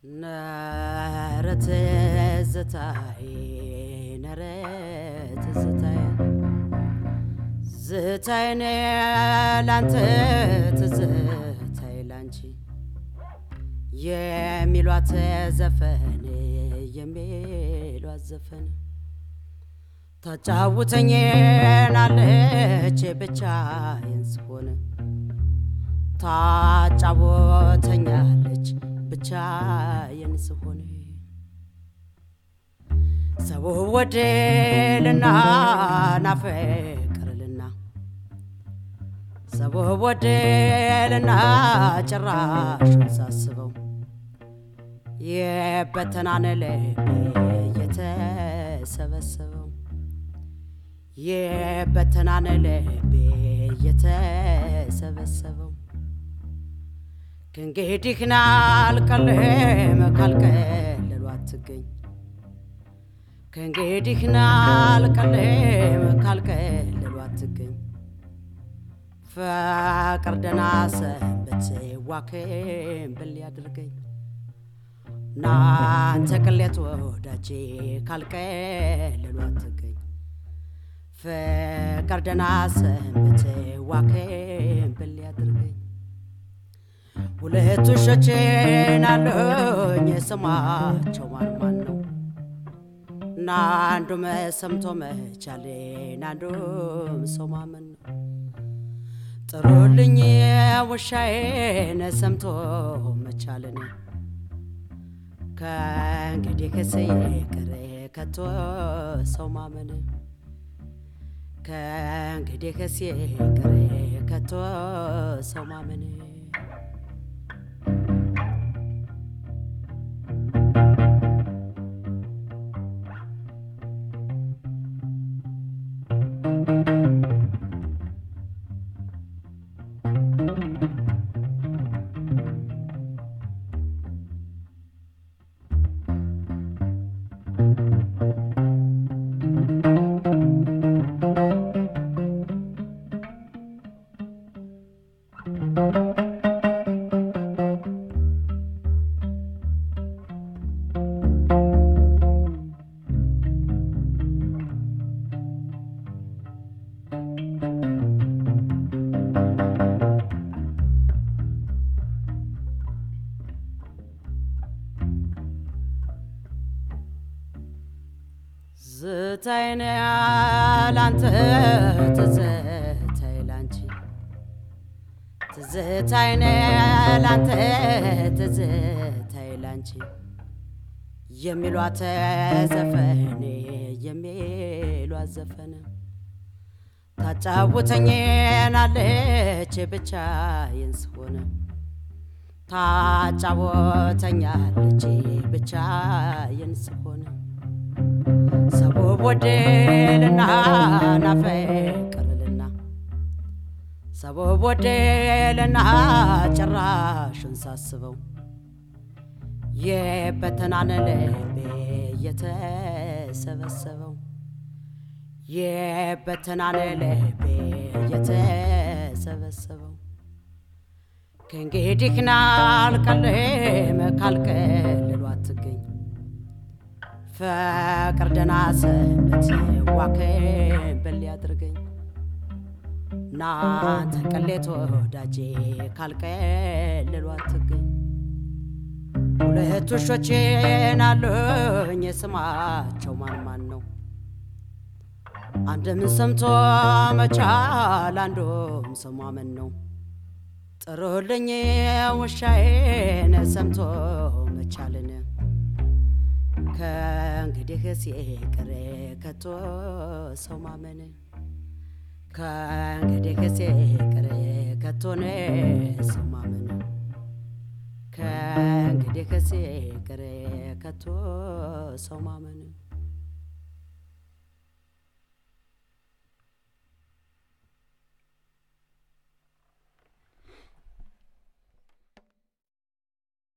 ነረ ትዝታዬ ነረ ትዝታዬ ዝታዬን ላንተ ትዝታዬ ላንቺ የሚሏት ዘፈን የሚሏት ዘፈን ታጫውተኛለች ብቻዬን ስሆን ታጫወተኛለች ብቻዬን ስሆን ሰው ወደልና ናፈቅርልና ሰው ወደልና ጭራሹን ሳስበው የበተናነ ልቤ የተሰበሰበው የበተናነ ልቤ የተሰበሰበው ከእንግዲህ ናልቀልም ካልቀለሉ አትገኝ ከእንግዲህ ናልቀልም ካልቀለሉ አትገኝ ፍቅር ደህና ሰንብት ዋክም ብል ያድርገኝ ናንተ ቅሌት ወዳጄ ካልቀለሉ አትገኝ ፍቅር ደህና ሰንብት ዋክም ብል ያድርገኝ ሁለት ውሾቼን አሉኝ ስማቸው ማን ማን ነው? እና አንዱም ሰምቶ መቻሌን አንዱም ሰው ማመን ነው። ጥሩልኝ ውሻዬን ሰምቶ መቻልን ከእንግዲህ ክስ ይቅር ከቶ ሰው ማመን ከእንግዲህ ክስ ይቅር ከቶ ሰው ማመን ዝታይነ ላንተ ትዝታይ ላንቺ ትዝታይነ ላንተ ትዝታይ ላንቺ የሚሏት ዘፈን የሚሏት ዘፈን ታጫውተኛለች ብቻዬን ስሆን ታጫወተኛለች ብቻዬን ስሆን ሰው ወደልና ናፈቅርልና ሰው ወደልና ጭራሹን ሳስበው የበተናነ ልቤ የተሰበሰበው የበተናነ ልቤ የተሰበሰበው ከእንግዲህ ናልቀልም ካልቀልሉ አትገኝ ፍቅር ደህና ሰንበት ዋክም ብል ያድርገኝ ናንተ ቅሌት ወዳጄ ካልቀልሉ አትገኝ ሁለት ውሾቼን አሉኝ ስማቸው ማን ማን ነው? አንድም ሰምቶ መቻል አንዱም ሰው ማመን ነው። ጥሩልኝ ውሻዬን ሰምቶ መቻልን ከእንግዲህ ሲቅር ከቶ ሰው ማመን ከእንግዲህ ሲቅር ከቶን ሰው ማመን ከእንግዲህ ሲቅር ከቶ ሰው ማመን